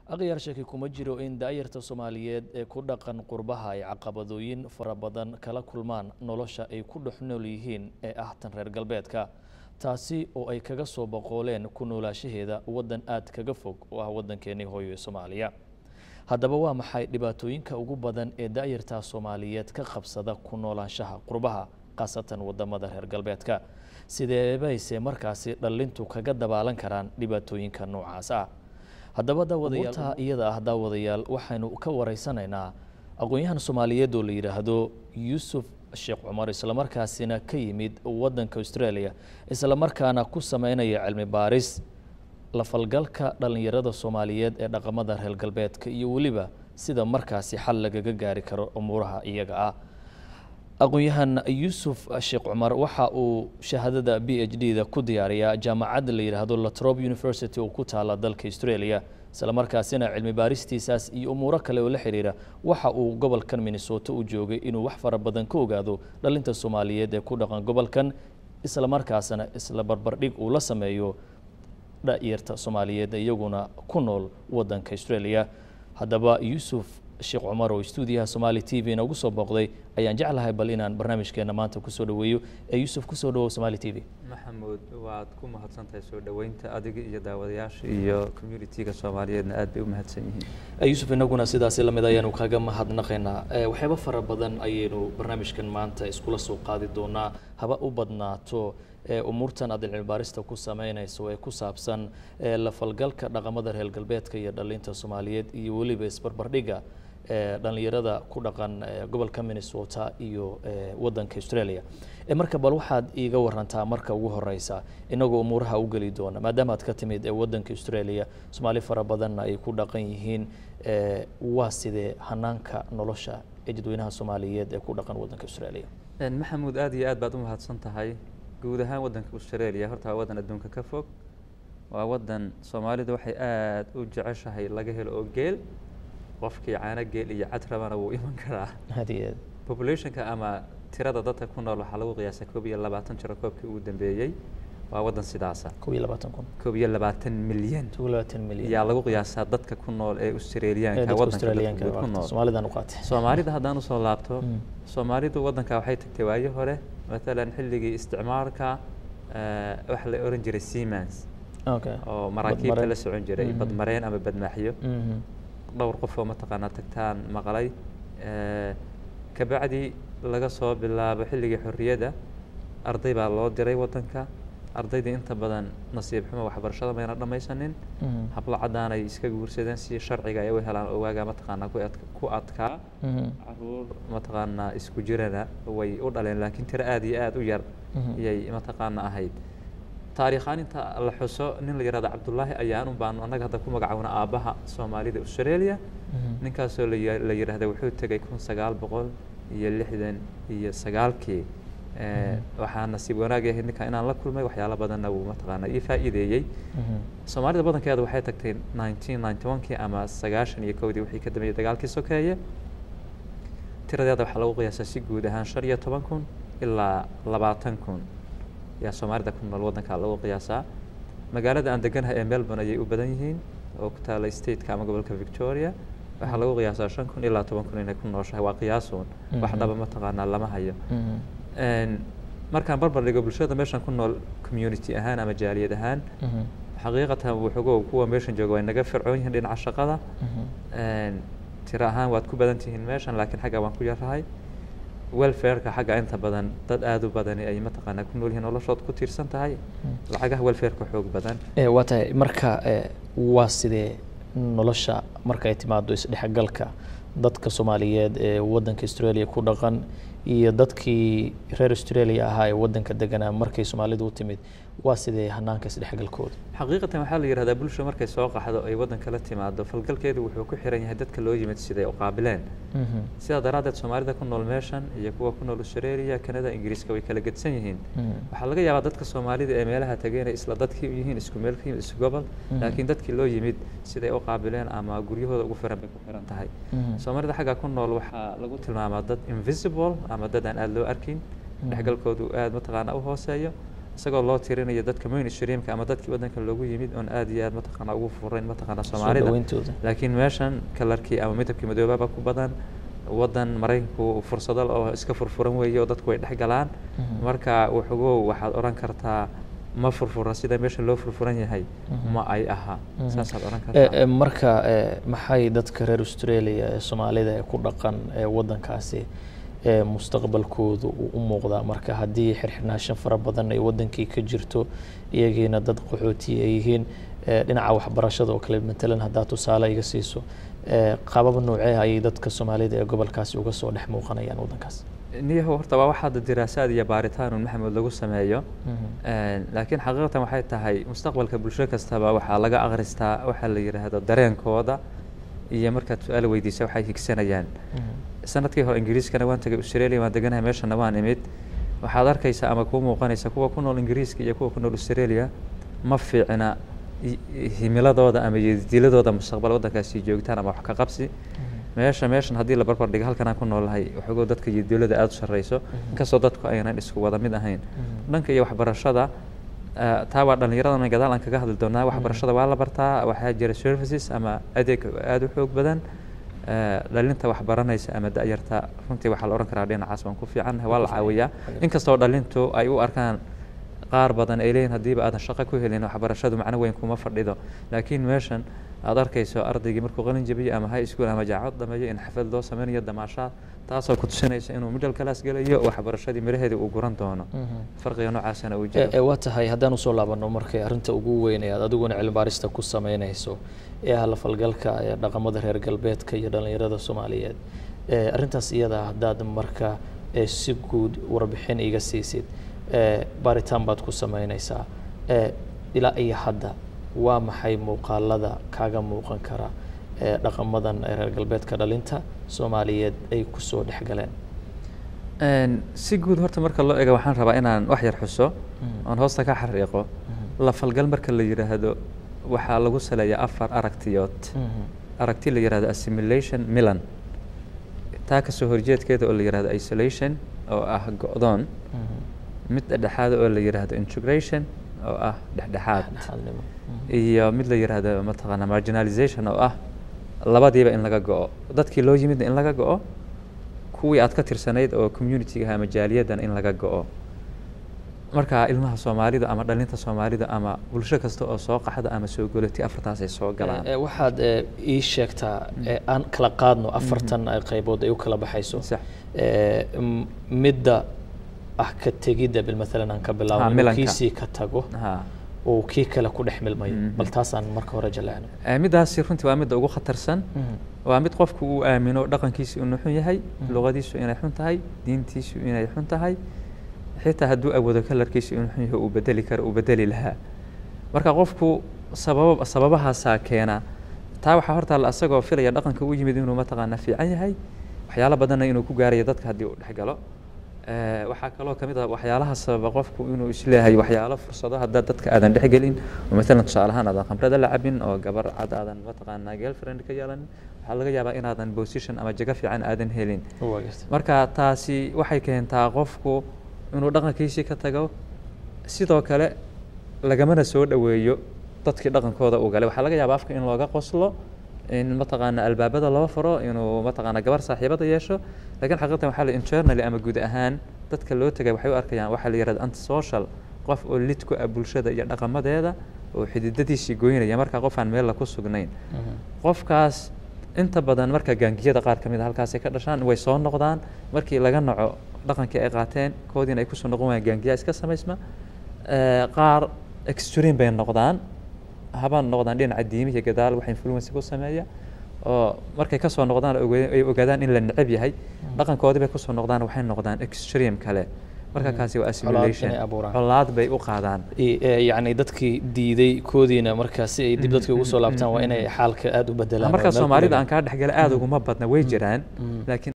aqyaar shaki kuma jiro in daayarta soomaaliyeed ee ku dhaqan qurbaha ay caqabadooyin fara badan kala kulmaan nolosha ay ku dhex nool yihiin ee ah tan reer galbeedka taasi oo ay kaga soo boqooleen ku noolaashaheeda waddan aad kaga fog oo ah waddankeenii hooyo ee soomaaliya haddaba waa maxay dhibaatooyinka ugu badan ee daayarta soomaaliyeed ka qabsada ku noolaanshaha qurbaha khaasatan wadamada reer galbeedka sideebayse markaasi dhallintu kaga dabaalan karaan dhibaatooyinka noocaas ah haddaba daawadayaal iyada ah daawadayaal waxaynu ka wareysanaynaa aqoon-yahan soomaaliyeed oo la yidhaahdo yuusuf sheekh cumar islamarkaasina ka yimid waddanka australia islamarkaana ku sameynaya cilmi baaris la falgalka dhallinyarada soomaaliyeed ee dhaqamada reer galbeedka iyo weliba sida markaasi xal lagaga gaari karo umuuraha iyaga ah aqoon-yahan yuusuf sheekh cumar waxa uu shahaadada b h d da ku diyaariyaa jaamacadda la yidhaahdo latrobe university oo ku taala dalka australia islamarkaasina cilmi baaristiisaas iyo umuuro kale oo la xiriira waxa uu gobolkan minnesota u joogay inuu wax fara badan ka ogaado dhalinta soomaaliyeed ee ku dhaqan gobolkan islamarkaasna isla barbardhig uu la sameeyo dhayarta soomaaliyeed iyaguna ku nool waddanka australia haddaba yuusuf sheekh cumar oo stuudiyaha somaali t v noogu soo booqday ayaan jeclahay bal inaan barnaamijkeena maanta kusoo dhaweeyo ee yuusuf kusoo dhawow somaali t v maxamuud waad ku mahadsantahay soo dhoweynta adiga iyo daawadayaasha iyo communitiga soomaaliyeedna aad bay u mahadsan yihiin yuusuf inaguna sidaasi lamid ayaanu kaga mahadnaqaynaa waxyaabo fara badan ayaynu barnaamijkan maanta iskula soo qaadi doonaa haba u badnaato umuurtan aad cilmi baarista ku sameynayso ee ku saabsan la falgalka dhaqamada reer galbeedka iyo dhalinta soomaaliyeed iyo weliba isbarbardhiga dhalinyarada ku dhaqan gobolka minnesota iyo waddanka australia marka bal waxaad iiga warantaa marka ugu horeysa inagoo umuuraha u geli doona maadaama aad ka timid waddanka australia soomaali fara badanna ay ku dhaqan yihiin waa sidee hanaanka nolosha ee dadweynaha soomaaliyeed ee ku dhaqan waddanka australia maxamuud aad iyo aad baad u mahadsan tahay guud ahaan waddanka australia horta waa waddan adduunka ka fog waa waddan soomaalidu waxay aada u jeceshahay laga helo oo geel qofkii caano geel iyo cad rabana wuu iman karaa hadiyeed populationka ama tirada dadka ku nool waxaa lagu qiyaasa koob iyo labaatan jiro koobkii ugu dambeeyey waa waddan sidaasa kob iyo labaatan kun koob iyo labaatan milyan kob iyo labaatan milyan ayaa lagu qiyaasaa dadka ku nool ee australiyaanka waddanka dadka guud ku nool soomaalidan u qaatay soomaalida haddaan usoo laabto soomaalidu waddanka waxay tagtay waayo hore matalan xilligii isticmaalka waxa la oran jiray siemens okay oo maraakiibta la socon jiray badmareen ama badmaaxyo dhowr qof oo mataqaanaa tagtaan maqlay kabacdi laga soo bilaabo xilligii xorriyadda arday baa loo diray waddanka ardaydii inta badan nasiib xumo waxbarashada mayna dhammaysanin hablo caddaan ay iska guursadeen si sharciga ay u helaan ogaaga mataqaanaa ku adkaa caruur mataqaanaa isku jirana way u dhaleen laakiin tiro aada iyo aada u yar iyay mataqaana ahayd taariikhaan inta la xuso nin la yihahdo cabdullaahi ayaan un baanu annaga hadda ku magacowna aabbaha soomaalida australia ninkaasoo la yidhaahda wuxuu tegay kun sagaal boqol iyo lixdan iyo sagaalkii waxaa nasiib wanaag ahayd ninka inaan la kulmay waxyaalo badanna wuu mataqaana ii faa'iideeyey soomaalida badankeeda waxay tagtay nineteen ninety one kii ama sagaashan iyo kowdii wixii ka dambeeyey dagaalkii sokeeye tiradeeda waxaa lagu qiyaasaa si guud ahaan shan iyo toban kun ilaa labaatan kun ayaa soomaalida ku nool waddanka lagu qiyaasaa magaalada aan deganahay ee melbourne ayay u badan yihiin oo ku taala stateka ama gobolka victoria waxaa lagu qiyaasaa shan kun ilaa toban kun inay ku nooshahay waa qiyaasuun wax dhaba mataqaanaa lama hayo markaan barbar dhigo bulshada meeshan ku nool community ahaan ama jaaliyad ahaan xaqiiqatan wuxugo kuwa meeshan jooga way naga fircoon yihiin dhinaca shaqada tiro ahaan waad ku badan tihiin meeshan laakiin xagga waan ku yarahay welfareka xagga inta badan dad aada u badani ay mataqaanaa ku nool yihiin noloshood ku tiirsan tahay lacagaha welfareka xoog badan waa tahay marka waa sidee nolosha marka ay timaado isdhexgalka dadka soomaaliyeed ee waddanka australia ku dhaqan iyo dadkii reer australia ahaa ee waddanka deganaa markay soomaalidu u timid waa sidee hanaanka isdhexgalkooda xaqiiqatan waxaa la yihahdaa bulsha markay soo qaxdo ay waddanka la timaado falgalkeedu wuxuu ku xiran yahay dadka loo yimid siday u qaabileen sidaa daraaddeed soomaalida ku nool meeshan iyo kuwa ku nool australia canada ingiriiska way kala gedsan yihiin waxaa laga yaabaa dadka soomaalida ee meelaha tageen ay isla dadkii u yihiin isku meel ka yimid isku gobol laakiin dadkii loo yimid siday u qaabileen ama guryahooda ugu firan bay ku xiran tahay soomaalida xagga ku nool waxaa lagu tilmaamaa dad invisible ama dad aan aada loo arkin dhexgalkoodu aada mataqaana u hooseeyo isagoo loo tirinayo dadka mainstreamka ama dadkii waddanka loogu yimid oon aad iyo aad mataqaana ugu furayn mataqaana soomaalida dhaweyntooda laakiin meeshan kalarkii ama midabkii madoobaaba ku badan waddan maraykanku fursado oo iska furfuran weeye oo dadku way dhex galaan marka wuxugow waxaad odhan kartaa ma furfura sida meesha loo furfuran yahay ma ay aha saasaad odhan kartaa marka maxay dadka reer australia ee soomaalida ee ku dhaqan ee waddankaasi ee mustaqbalkoodu uu u muuqdaa marka haddii xirxirnaashan fara badan ay waddankii ka jirto iyagiina dad qaxooti ay yihiin dhinaca waxbarashada oo kale matalan haddaa tusaale iga siiso qabab noocee ayay dadka soomaalida ee gobolkaasi uga soo dhex muuqanayaan waddankaas niyahu horta waa waxaada diraasaad iyo baaritaan un maxamed lagu sameeyo laakiin xaqiiqatan waxay tahay mustaqbalka bulsho kastaba waxaa laga akhristaa waxaa la yidhaahdo dareenkooda iyo markaad su-aal weydiisa waxay higsanayaan sanadkii hore ingiriiskana waan tagay australia waan deganahay meeshana waan imid waxaad arkaysaa ama kuu muuqanaysa kuwa ku nool ingiriiska iyo kuwa ku nool australia ma fiicna himiladooda ama diladooda mustaqbal waddankaasi joogtaan ama wax ka qabsi meesha meeshan haddii la barbar dhigo halkan aan ku noolahay waxoogoo dadka iyo dowladda aada u sarreyso inkastoo dadku aynan isku wada mid ahayn dhanka iyo waxbarashada taa waa dhallinyaradan gadaal aan kaga hadli doonaa waxbarashada waa la bartaa waxaa jira services ama adeeg aada u xoog badan dhalinta wax baranaysa ama da-yarta runtii waxaa la odhan karaa dhinacaas waan ku fiicannahay waa la caawiyaa inkastoo dhalintu ay u arkaan qaar badan ay leeyihin haddiiba aadan shaqo ku helin waxbarashadu macno weyn kuma fadhido laakiin meeshan aad arkayso ardaygii markuu qalin jabiyo ama high school ama jaacad dhameeyo in xaflad loo sameynayo damaashaad taasoo ku tusinaysa inuu middle class gelayo waxbarashadii miraheedii uu guran doono farqiga noocaasana uu jiro waa tahay haddaan usoo laabano markay arrinta ugu weyn ee aad adiguna cilmibaarista ku sameynayso ee ah lafalgalka ee dhaqamada reer galbeedka iyo dhallinyarada soomaaliyeed arrintaas iyada haddaad marka si guud warbixin iga siisid baaritaan baad ku sameynaysaa ilaa iyo hadda waa maxay muuqaalada kaaga muuqan kara ee dhaqamadan reer galbeedka dhalinta soomaaliyeed ay kusoo dhex galeen si guud horta marka loo eego waxaan rabaa inaan wax yar xuso oon hoosta ka xariiqo la falgal marka la yidhaahdo waxaa lagu saleeyaa afar aragtiyood aragti la yidhahdo assimilation milan taa kasoo horjeedkeeda oo la yidhahdo isolation oo ah go-doon mid dhexdhexaada oo la yidhaahdo integration oo ah dhexdhexaad iyo mid la yidhaahdo mataqaana marginalization oo ah labadiiba in laga go-o dadkii loo yimidna in laga go-o kuwii aad ka tirsanayd oo communitiga ama jaaliyaddan in laga go-o marka ilmaha soomaalida ama dhalinta soomaalida ama bulsho kasta oo soo qaxda ama soo golati afartaas ay soo galaan waxaad ii sheegtaa aan kala qaadno afartan qaybood ay u kala baxayso midda ah ka tegidda bil maalan aan ka bilaabo kiisii ka tago uu kii kale ku dhex milmayo bal taasaan marka hore jaleecno middaasi runtii waa midda ugu khatarsan waa mid qofku uu aamino dhaqankiisu inuu xun yahay luqadiisu inay xun tahay diintiisu inay xun tahay xitaa hadduu awoodo kalarkiisu inuu xun yahay uu bedeli karo uu bedeli lahaa marka qofku sababa sababahaasaa keena taa waxaa hortaalla asagoo filaya dhaqanka u yimid inuu mataqaana fiican yahay waxyaalo badanna inuu ku gaarayo dadka haddii uu dhex galo waxaa kaloo kamid ah waxyaalaha sababa qofku inuu isleeyahay waxyaalo fursado haddaa dadka aadan dhexgelin oo maalan tusaale ahaan aadan khamrada la cabin oo gabar cad aadan mataqaanaa girlfriend ka yeelanin waxaa laga yaabaa inaadan position ama jago fiican aadan helin marka taasi waxay keentaa qofku inuu dhaqankiisii ka tago sidoo kale lagamana soo dhoweeyo dadkii dhaqankooda uu galay waxaa laga yaabaa afka in looga qoslo in mataqaana albaabada loo furo inuu mataqaana gabar saaxiibada yeesho lakiin xaqiiqatan waxaa la internally ama guud ahaan dadka loo tegay waxay u arkayaan waxaa la yihahda antisocial qof oo lid ku ah bulshada iyo dhaqamadeeda oo xididadiisii goynaya markaa qof aan meella ku sugnayn qofkaas inta badan marka gaangiyada qaar ka mid a halkaasay ka dhashaan way soo noqdaan markii laga naco dhaqankii ay qaateen koodiina ay kusoo noqon wayaan gaangiyaa iska samaysma qaar extreme bay noqdaan habaan noqdaan dhinaca diimihi gadaal wax influence ku sameeya oo markay kasoo noqdaan ay ogaadaan in la necab yahay dhaqankoodii bay kusoo noqdaan waxay noqdaan extreme kale marka kaasi waa assimilation colaad bay u qaadaan yacni dadkii diiday koodiina markaa si ay dib dadkii ugu soo laabtaan waa inay xaalka aada u bedelaan marka soomaalida aan kaa dhexgala aada uguma badna way jiraan laakiin